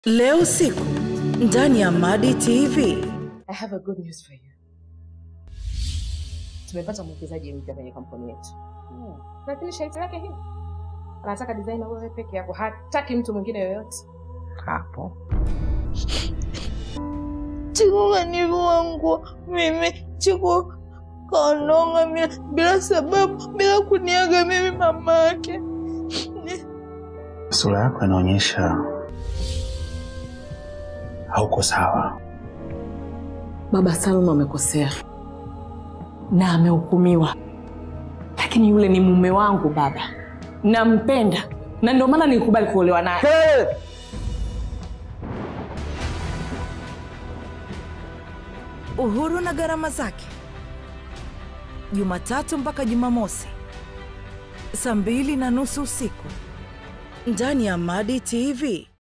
Leo usiku ndani ya Madi TV. I have a good news for you. Tumepata mwekezaji mpya kwenye kampuni yetu. Lakini sharti lake hili. Anataka designer wewe peke yako, hataki mtu mwingine yoyote. hapo Chiku kanivua mimi, Chiku kaondoka bila, bila sababu, bila kuniaga mimi mama yake. sura yako inaonyesha hauko sawa. Baba Salma amekosea na amehukumiwa, lakini yule ni mume wangu baba, nampenda na ndio maana nilikubali kuolewa naye. Uhuru na gharama zake, Jumatatu mpaka Jumamosi saa mbili na nusu usiku ndani ya Madi TV.